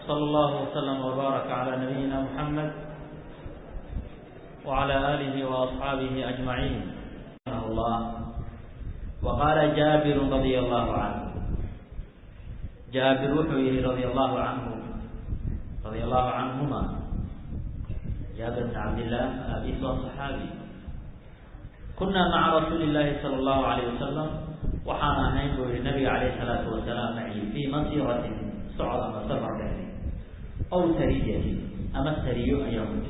وصلى الله وسلم وبارك على نبينا محمد وعلى آله وأصحابه أجمعين الله وقال جابر رضي الله عنه جابر وحويه رضي الله عنه رضي الله عنهما جابر بن عبد الله أبي صحابي كنا مع رسول الله صلى الله عليه وسلم waxaan ahayn buu yihi nabiga calayh salaatu wasalaam maci fii masiratin socod ama safar dheeri aw sariyatin ama sariyo ayaa muti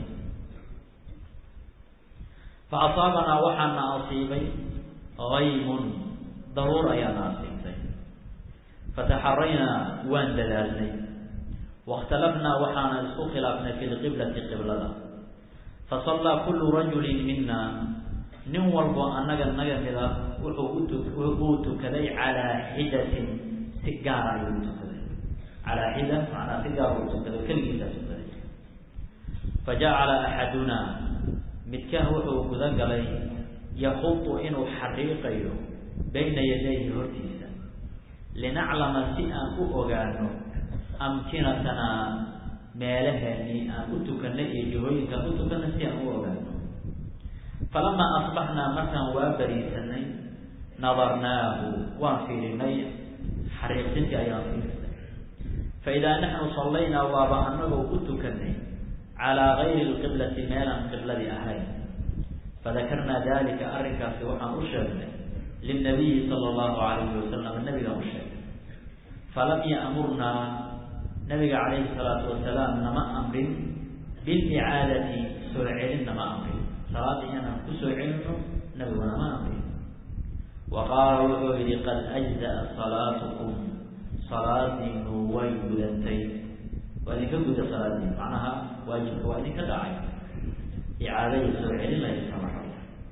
fa asaabanaa waxaana asiibay haymun daruur ayaana asiibtay fataxaraynaa waan dadaalnay waاkhtalafnaa waxaana isku khilaafnay fi lqiblati qiblada fasallaa kulu rajulin mina nin walbo annaga naga mid ah wuxuu uu tukaday calaa xidatin si gaara ayuu tukaday calaa xida macnaa si gaar uu tukaday keligiisaa tukaday fajacala axadunaa midkaan wuxuu guda galay yaqudu inuu xariiqayo bayna yadayhi hortiisa linaclama si aan u ogaano amkinatanaa meelaheeni aan u tukanay iyo jihooyinkaan u tukanay si aan u ogaano falamaa asbaxnaa markaan waa bariisanay nadarnaahu waan fiirinay xariiqsintii ayaan fiirinay faidaa naxnu sallaynaa waaba anagoo u tukanay calaa gayri lqiblati meelaan qibladii ahayn fadakarnaa dalika arrinkaasi waxaan u sheegnay lilnabiyi sala allahu calayhi wasalam nabigaan u sheegnay falam ya'murnaa nabiga calayhi salaatu wasalaam nama amrin bilicaadati soo celin nama amrin salaada inaan kusoo celino nabiguna ma amrin wa qaala wuxuu yihi qad ajza'a salaatukum salaadiinu way gudantay waa idinka guda salaadiin macnaha waajibka waa idinka dhacay icaadada soo celin laysa maraya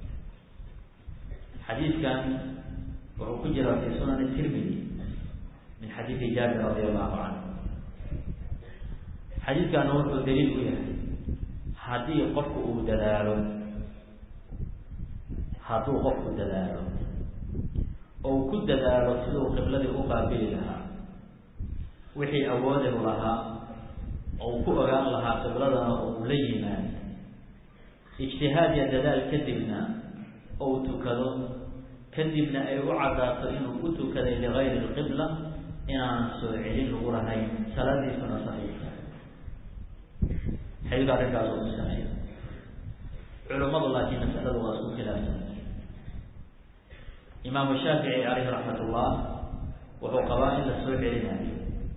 xadiidkan wuxuu ku jira fi sunan tirmidi min xadiidi jaabir radi allahu canhu xadiidkana wuxuu daliil u yahay haddii qofku uu dadaalo hadduu qofku dadaalo ou ku dadaalo siduu qibladii u qaabili lahaa wixii awoodahu lahaa ou ku ogaan lahaa qibladana ou la yimaad ijtihaad iyo dadaal kadibna ou tukado kadibna ay u caddaato inuu u tukaday ligayri lqibla inaanan soo celin lagu lahayn salaadiisuna saxiixa xadiidka arrinkaas oo kusanaya culummadu laakiin masaladu waa isku khilaafsan imaamu shaafici calayhi raxmat ullah wuxuu qabaa in la soo celinayo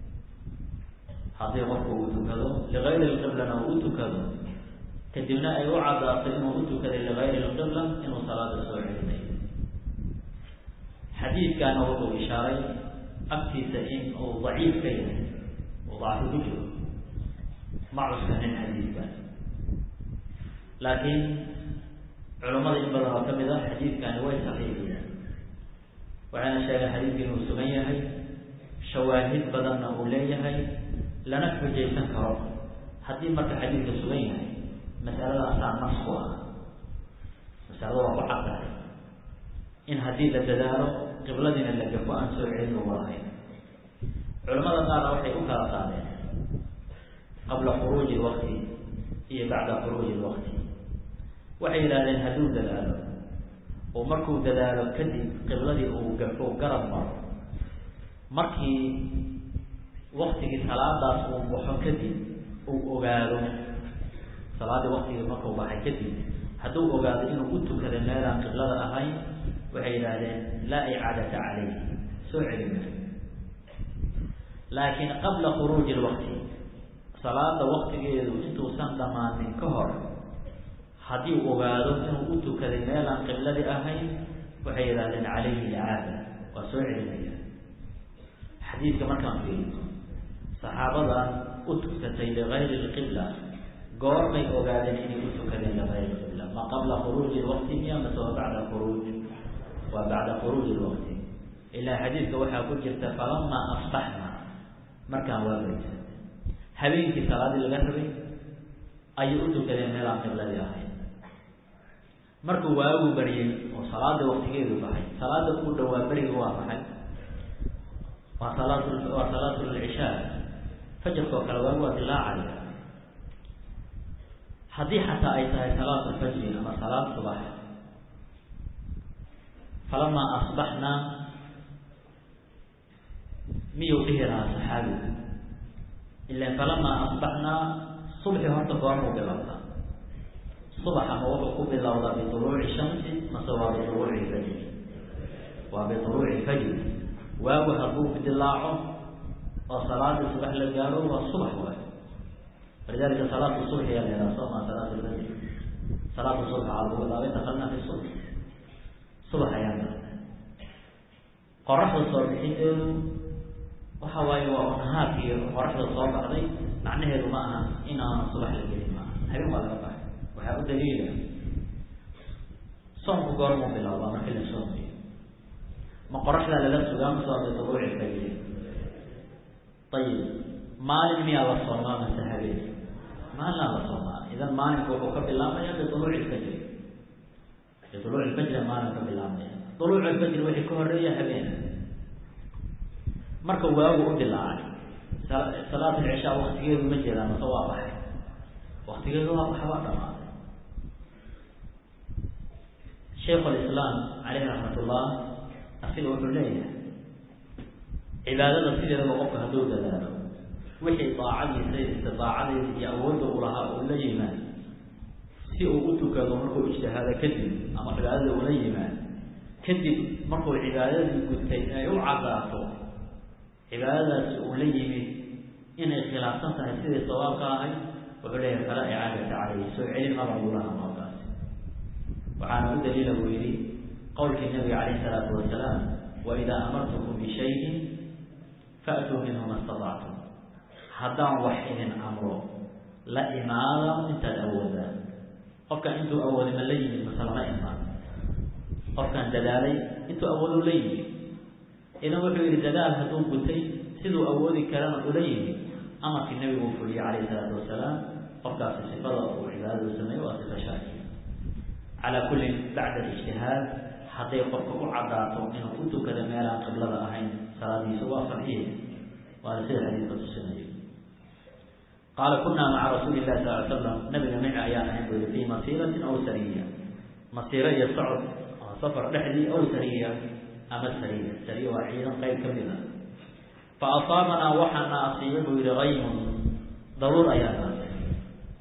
haddii qofku uu tukado ligayri lqiblana uu u tukado kadibna ay u caddaato inuu u tukaday ligayri lqibla inuu salaada soo celinayo xadiidkaana wuxuu ishaaray agtiisa in uu daciif ka yahay uu dacfi ku jiro ma cuskanin xadiidkan laakiin culummada in badan oo ka mid ah xadiidkani way saxiixiyeen waxayna sheegeen xadiidka inuu sugan yahay shawaahid badanna uu leeyahay lana xujaysan karo haddii marka xadiidka sugan yahay masalada asaa nas ku ah masalada waa ku caddahay in haddii la dadaalo qibladiina la gafo aan soo celin lagu lahayn culamada qaarna waxay u kala qaadeen qabla khuruuji lwaqti iyo bacda khuruuji lwaqti waxay yidhahdeen hadduu dadaalo oo markuu dadaalo kadib qibladii uu gafo garab maro markii waktigii salaadaas uu baxo kadib uu ogaado salaadii waktigii markuu baxay kadib hadduu ogaado inuu u tukaday meelaan qiblada ahayn waxay yidhaahdeen laa icaadata calayh soo celin maayo laakiin qabla khuruuji lwaqti salaada waktigeedu intuusan dhammaanin ka hor haddii uu ogaado inuu u tukaday meelaan qibladii ahayn waxay yidhahdeen calayhi icaada waa soo celinaya xadiidka markaan fiiriyo saxaabadan u tukatay ligayri lqibla goormay ogaadeen inay u tukadeen ligayri lqibla ma qabla khuruuji lwaqti miya mase waa bacda khuruuj waa bacda khuruuji lwaqti ilaa xadiidka waxaa ku jirta falamaa asbaxna markaan waa barisa habeenkii salaadii laga rabay ayay u tukadeen meelaan qibladii ahayn markuu waagu baryay oo salaada waktigeedu baxay salaada ugu dhowaa beriga waa maxay waa salaat waa salaatu lcishaa fajarka oo kale waagu waa dilaacaya haddii xataa ay tahay salaatu fajri ama salaad subax falamaa asbaxnaa miyuu dhihi lahaa saxaabigu ilan falamaa asbaxnaa subxi horta goormuu bilowdaa subaxa ma wuxuu ku bilowdaa biuluuci shamsi mase waa biuluuci fajri waa biuluuci fajri waagu hadduu dilaaco oo salaadii subax la gaaro waa subax waayo walidalika salaatu subxi yaa lahadaa sooma salaat lfajri salaatu subx aa lagu bilaabay dakalnaa fi subx subax ayaa galnay qoraxda soo bixinteedu waxa waaye waa nahaarkii qoraxda soo baxday macnaheedu ma aha inaan subax la gelin maaha habeen waa laga baxay waxaa u daliila soomku goormuu bilaabaa markii la soomayo ma qoraxdaa lala sugaa mase waa biduruuci fajri ayib maalin miyaa la soomaa mase habeen maalinaa la soomaa idan maalinku wuxuu ka bilaabmaya biuluuci fajri biuluuci fajri maalin ka bilaabmaya duluuci fajri wixii ka horeeya habeena marka waagu u dilaacay salaat alcishaa waktigeedu ma jeedaan mase waa baxay waktigeedu waa baxa waa dhamaaday shaikhu lislaam caleyhi raxmat ullah asiga wuxuu leeyahay cibaadada sideedaba qofka hadduu dadaalo wixii daacadiisa istidaacadiisa iyo awoodda u lahaa uu la yimaad si uu u tukado markuu ijtihaado kadib ama cibaadada ula yimaad kadib markuu cibaadadii gutay ay u cadaato cibaadadaasi uu la yimid inay khilaafsan tahay sidii sawaabka ahay wuxuu leeyahay falaa icaadata caleyhi soo celin maba lagulaha markaasi waxaana u daliila buu yidhi qowlkii nabiga calayhi salaatu wasalaam waidaa amartukum bishayin faatuu minhu ma statactum haddaan wax idin amro la imaada intaad awoodaan qofkan intuu awooday ma la yimid mase lama imaan qofkan dadaalay intuu awoodu la yimid idan wuxuu yihi dadaal hadduu gutay siduu awoodi karana ula yimid amarkii nabigu fuliyey calayhi salaatu wasalaam qofkaasi sifada uu cibaadadu sameeyo waa sifa shaakiya calaa kullin bacda alijtihaad hadday qofka u cadaato inuu u tukado meelaan qiblada ahayn salaadiisu waa saxiix waana sida xadiidka tusinayo qaala kunaa maca rasuuli llahi sal ly slam nabiga mici ayaan ahayn buu yihi fii masiiratin aw sariya masiiro iyo socod safar dhexdii aw sariya ama sariya sariya waa ciidan qayb ka mid a fa asaabanaa waxaana asiiba buu yihi kaymun daruur ayaana asiibay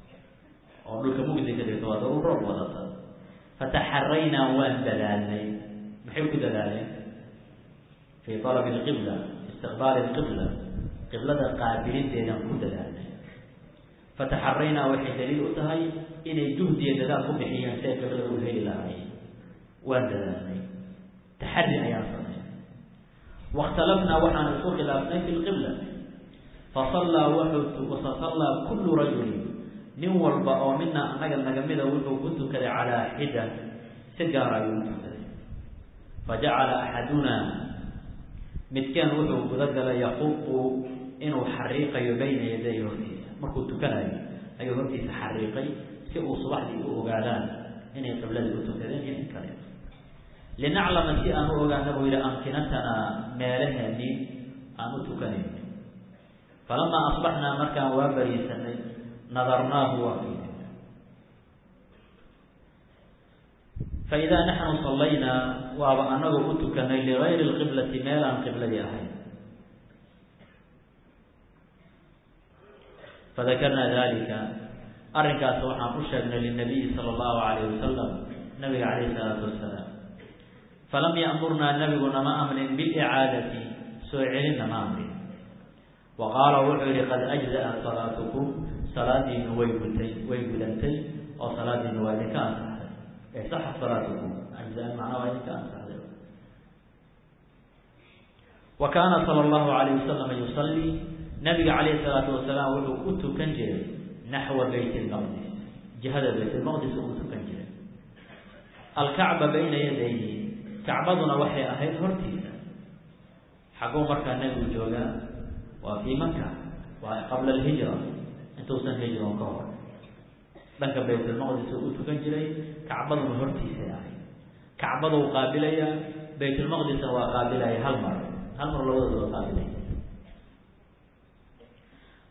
oo dhulka mugdi ka dhigta waa daruur roob wadata fataxaraynaa waan dadaalnay maxay ku dadaaleen fii talabi lqibla istiqbaali lqibla qiblada qaabilideedaan ku dadaalnay fataxaraynaa waxay daliil u tahay inay juhdiya dadaal ku bixiyeen si ay qiblada u heli lahaayeen waan dadaalnay taxari ayaan sameynay waاkhtalafnaa waxaan isku khilaafnay fi lqibla fasallaa wuxuu fasallaa kullu rajulin nin walba oo mina annaga nagamida wuxuu ku tukaday calaa xida si gaar ayuu u tukaday fajacala axadunaa midkeen wuxuu gudagalay yaququ inuu xariiqayo bayna yaday hortiisa markuu tukanayo ayuu hortiisa xariiqay si uu subaxdii u ogaadaan inay qibladii u tukadeen iyo in kale linaclama si aan u ogaana buu yihi amkinatanaa meelaheennii aan u tukanayno falamaa asbaxnaa markaan waa bariisanay nadarnaahu waa fiirin faidaa naxnu sallaynaa waaba anagoo u tukanay ligayri lqiblati meel aan qibladii ahayn fadakarnaa dalika arrinkaas waxaan u sheegnay linabiyi sala allahu alayh wasalam nabiga calayhi salaatu wasalaam falam ya'murnaa nabigu nama amrin bilicaadati soo celinna ma amrin wa qaala wuxuu yihi qad ajza'a salaatukum salaadiinu way gutay way gudantay oo salaadiinu waa idinka ansaxday ee saxa salaatukum ajzaa macnaa waa idinka ansaxday wa kaana sala allahu alayh wasalam yusallii nabiga calayhi salaatu wasalaam wuxuu u tukan jiray naxwa bayt lmaqdis jihada bayt lmaqdis uu tukan jiray alkacba bayna yadayhi kacbaduna waxay ahayd hortiisa xaguu markaa nebigu joogaa waa fii maka waa qabla alhijra intuusan hijron ka hor dhanka baytulmaqdis uu u tukan jiray kacbaduna hortiisay ahayd kacbaduu qaabilaya baytulmaqdisna waa qaabilaya hal mar hal mar labadooda waa qaabilaya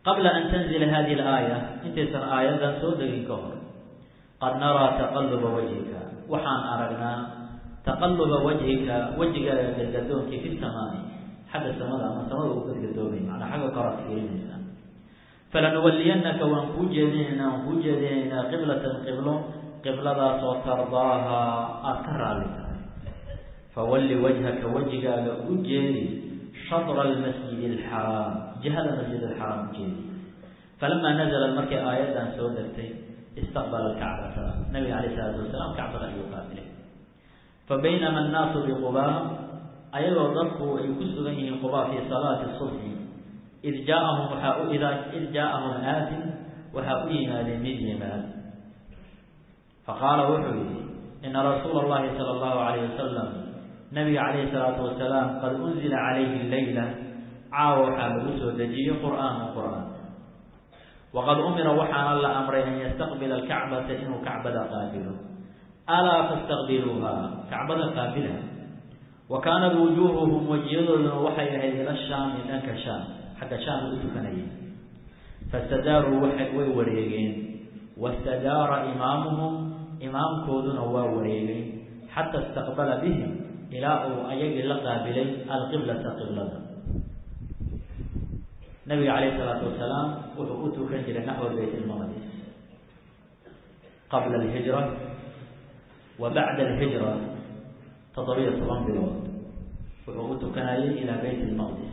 qabla an tanzila hadihi alaaya intaysan aayaddan soo degin ka hor qad naraa taqaluba wajhika waxaan aragnaa taqaluba wajhika wejigaaga gadgadoonkii fi samaai xagga samada ama samada uu gadgadoomay macnaa xagga koraad fiirinaysaa falanuwaliyanaka waan kuu jeedinaynaa waan kuu jeedinaynaa qiblatan qiblo qibladaasoo tardaaha aada ka raalli tahay fawalli wajhaka wejigaaga u jeedi shadra almasjid alxaraam jihada masjid alxaraam u jeedi falamaa nazalat markay aayaddan soo degtay istaqbala alkacbata nabiga calayh isalaatu wasalaam kacbada ayuu qaabilay fa baynama annaasu biqubaa ayagoo dadku ay ku sugan yihiin qubaa fii salaati subxi id jaaahum waxaa u id jaaahum aatin waxaa u yimaadeen mid yimaad faqaala wuxuu yihi ina rasuula اllahi salى اllahu alayh wasalam nabiga calayhi salaatu wasalaam qad unzila calayhi leyla caawa waxaa lagu soo dejiyey qur'aanu qur'aan waqad umira waxaana la amray an yastaqbila alkacbata inuu kacbada qaabilo alaa fastaqbiluuha kacbada qaabila wa kaanat wujuuhuhum wejiyadooduna waxay ahayd ila shaami dhanka shaam xagga shaam u tukanayeen fastadaaruu way wareegeen wastadaara imaamuhum imaamkooduna waa wareegay xata istaqbala bihim ilaa uu ayagii la qaabilay alqiblata qiblada nabiga calayh isalaatu wasalaam wuxuu u tukan jiray naxwa bayt ilmaqdis qabla alhijra wa bacda alhijra toddobiyo toban bilood wuxuu u tukanayay ilaa bayt ilmaqdis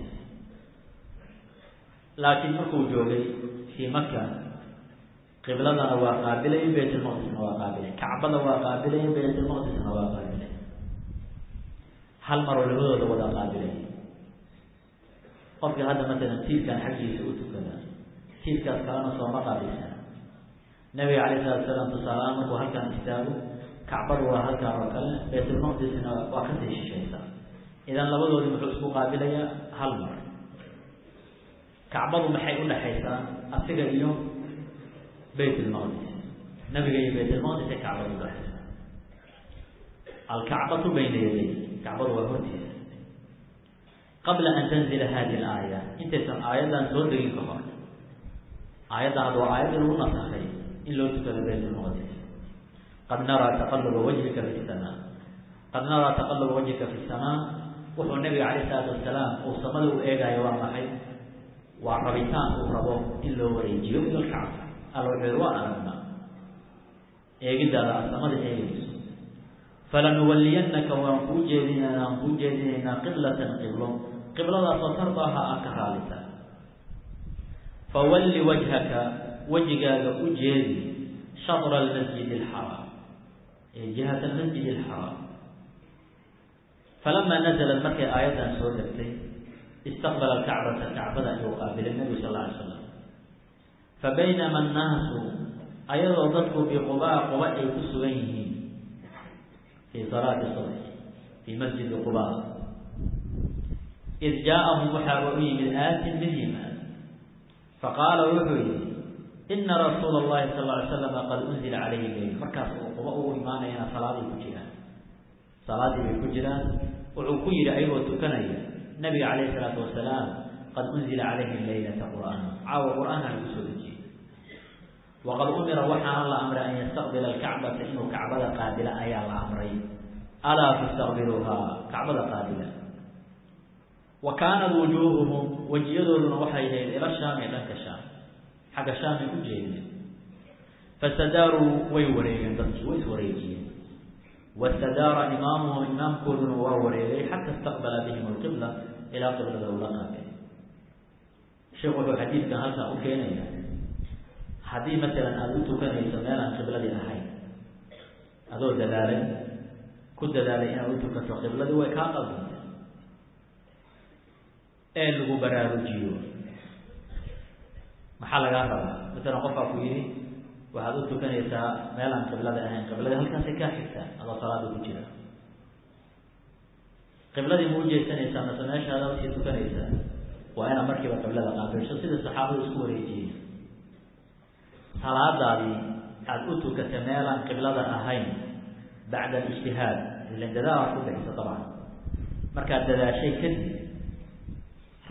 laakiin markuu joogay fii maka qibladana waa qaabilay bayt ilmaqdisna waa qaabilay kacbada waa qaabilay bayt ilmaqdisna waa qaabilay hal maroo labadooda wada qaabilay qofkii hadda masalan tiirkan xaggiisa u tukada tiirkaas kalena sooma qaabilsana nabiga calayh salatu salaam tusaalahaan markuu halkaan istaago kacbadu waa halkaan oo kale baytulmaqdisna waa kasii shishaysaa idan labadoodii muxuu isku qaabilayaa hal mar kacbadu maxay u dhexaysaa asiga iyo bayt lmaqdis nabiga iyo bayt lmaqdis ee kacbada udhexaysa alkacbatu bayna yaday kacbadu waa hortiisa qabla an tanzila hadihi alaaya intaysan aayaddan soo degin ka hor aayadda hadda waa aayaddii lagu nasakhay in loo tukado bayt lmaqdis qad naraa taqaluba wajhika fi samaa qad naraa taqaluba wajhika fi samaa wuxuu nabiga calayh isalaatu wasalaam uu samada u eegaayo waa maxay waa rabitaan uu rabo in loo wareejiyo ila lkacba alla wuxuu yihi waan aragnaa eegidaada aad samada eegayso falanuwaliyanaka waan kuu jeedinaynaa waan kuu jeedinaynaa qiblatan qiblo qibladaasoo tardaaha aad ka raalita fawalli wajhaka wejigaaga u jeedi shadra almasjid alxaraam ee jihat almasjid alxaraam falamaa nazalat markay aayaddan soo degtay istaqbala alkacbata kacbada ayuu qaabilay nabigu sal alla alay slam fa baynama annaasu ayadoo dadku biqubaa quba ay ku sugan yihiin fii salaati subx fii masjidi quba id jaaahum waxaaba u yimid aatin mid yimaad faqaala wuxuu yihi ina rasuula اllahi sal ly slama qad unzila calayhi leyl markaas uu quba ugu imaanayana salaaday ku jiraan salaadii bay ku jiraan wuxuu ku yihi ayagoo tukanaya nabiga calayh isalaatu wasalaam qad unzila calayhi leylata qur'aan caawa qur'aana lagu soo dejiyey waqad umira waxaana la amray an yastaqbila alkacbata inuu kacbada qaabila ayaa la amray alaa fastaqbiluuhaa kacbada qaabila wa kaanat wujuuhuhum wejiyadooduna waxay ahayd ila shaami dhanka shaam xagga shaamay u jeedeen fastadaaruu way wareegeen dadkii way iswareejiyeen wastadaara imaamuhum imaamkooduna waa wareegay xata istaqbala bihim alqibla ilaa qiblada ula qaabay sheekh wuxuu xadiidkan halkaa u keenaya haddii masalan aada u tukanayso meel aan qibladii ahayn adoo dadaalay ku dadaalay inaad u tukato qibladii way kaa qaldantay ee lagu baraarujiyo maxaa lagaa rabaa masalan qofkaa ku yidhi waxaad u tukanaysaa meel aan qiblada ahayn qibladii halkaasay kaa xigtaa adoo salaada ku jira qibladii ma ujeesanaysaa mase meeshaada usii tukanaysaa waa inaad markiiba qiblada qaabilsho sida saxaabadu isku wareejiyeen salaadaadii aada u tukata meelaan qiblada ahayn bacda alijtihaad ilan dadaal aad ku bixisa dabcan markaad dadaashay kadib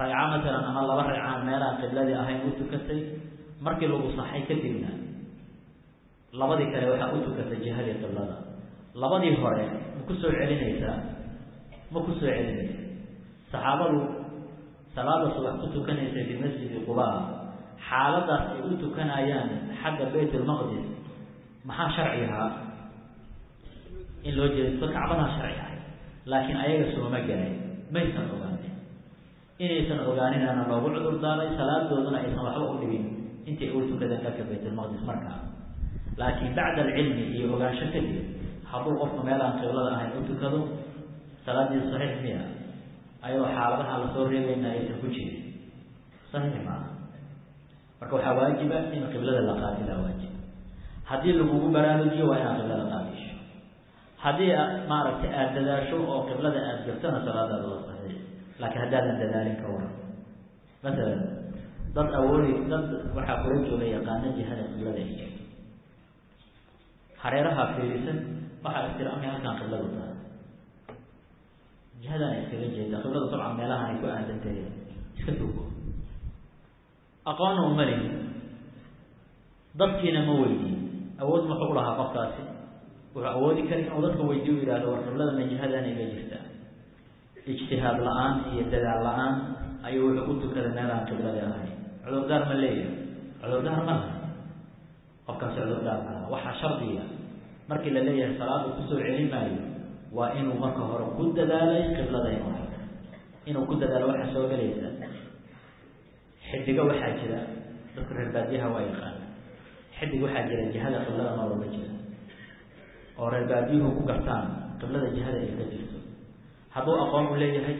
ragca matalan ama laba ragcaan meelaan qibladii ahayn u tukatay markii lagu saxay kadibna labadii kale waxaa u tukatay jihadii qiblada labadii hore ma ku soo celinaysaa ma ku soo celinaysa saxaabadu salaada subax ku tukanaysay fi masjidi qubaa xaaladaas ay u tukanayaan xagga bayt lmaqdis maxaa sharci ahaa in loo jeesto kacbadaa sharci ahay laakiin ayaga sooma galeen maysan ogaanin inaysan ogaaninana loogu cudur daaray salaadooduna aysan waxba u dhibin intay u tukadeen dhanka baytlmaqdis markaa laakiin bacda alcilmi iyo ogaansho kadib hadduu qofku meelaan qiblada ahayn u tukado salaadiisa saxiix miya ayadoo xaaladaha lasoo reebayna aysan ku jirin saxiix maaha marka waxaa waajiba in qiblada la qaadilaa waajiba haddii lagugu baraarujiyo waa inaad qiblada qaadisho haddii maaragtay aada dadaasho oo qiblada aada gaftona salaadaada waa saxiix laakiin haddaadan dadaalin ka waran masalan dad awoodi dad waxaa kula jooga yaqaano jihada qiblada ay jirto hareeraha fiirisan waxaa istiraamay halkaan qibladu tahay jihadaan iskaga jeeda qibladu dabcan meelahan ay ku aadantahay iska tugo aqoonna uma lihin dadkiina ma weydiin awood muxuu u lahaa qofkaasi wuxuu awoodi kara inuu dadka weydiyo u yihahdo war qiblada ma jihadaan iga jirtaa ijtihaad la-aan iyo dadaal la-aan ayuu wuxuu u tukaday meelaan qiblada ahayn cudurdaar ma leeyahay cudurdaar ma laha qofkaasi cudurdaar ma laha waxaa shardiga markii la leeyahay salaada kusoo celi maayo waa inuu marka hore ku dadaalay qiblada inuu helo inuu ku dadaalo waxaa soo gelaysa xidigo waxaa jira dadka reer baadiyaha waa yaqaana xidig waxaa jira jihada qiblada noolama jira oo reer baadiyuhu ku gartaan qiblada jihada ay ka jirto hadduu aqoon u leeyahay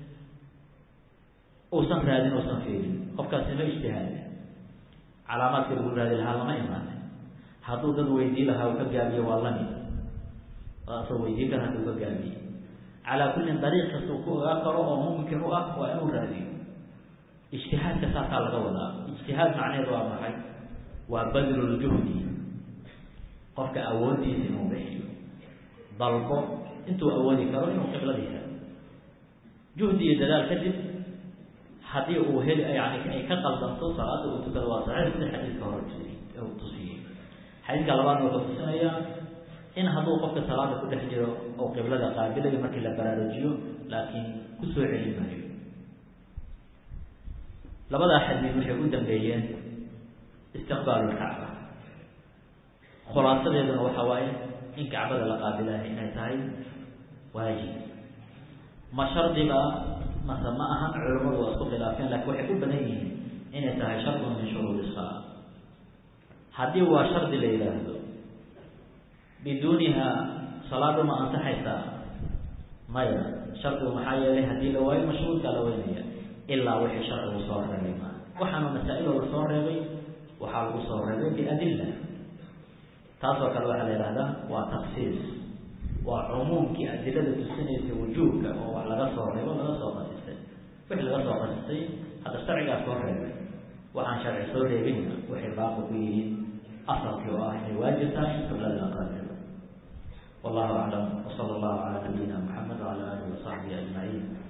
uusan raadin uusan fiirin qofkaasi ma ijtihaadi calaamaadka lagu raadi lahaa lama imaanin hadduu dad weydii lahaa uu ka gaabiyo waa lamid asoo weydii kara hadduu ka gaabiye calaa kullin dariiq kastuu ku ogaa karo oo mumkin u ah waa inuu raadiyo ijtihaadka saasaa laga wadaa ijtihaad macneheed waa maxay waa badluljuhdi qofka awooddiisa inuu bixiyo dalbo intuu awoodi karo inuu qibladiisa juhdi iyo dadaal kadib haddii uu heli yani ay ka qaldanto salaada uu tukado waa saxiix sida xadiidka hore tusiyey xadiidka labaadna wuxuu tusinayaa in hadduu qofka salaada ku dhex jiro oo qiblada qaabilayo markii la baraarujiyo laakiin kusoo celi maayo labadaa xadiid waxay u dambeeyeen istiqbaalu lkacba khulaasadeeduna waxa waaye in kacbada la qaabilahay inay tahay waajib ma shardiba mase ma aha culamadu waa isku khilaafeen lakin waxay u badan yihiin inay tahay shardun min shuruudi salaa haddii waa shardi la yidhaahdo biduuniha salaadu ma ansaxaysaa maya shardigu maxaa yeelay haddii la waayo mashruudkaa la weynaya ilaa wixii sharcigu soo reebay maa waxaana masaa-iloo la soo reebay waxaa lagu soo reebay biadilla taasoo kale waxaa la yidhahdaa waa taksiis waa cumuumkii adilada tusinaysa wujuubka oo wax laga soo reebo laga soo qasistay wixii laga soo qasistay hadda sharcigaa soo reebay waxaan sharci soo reebinna waxay baaqi ku yihiin asalkii oo ah inay waajib tahay in qiblada la qaabilo wallahu aclam wsala allahu calaa nabiyina muxamed wacala alihi wasaxbihi ajmaciin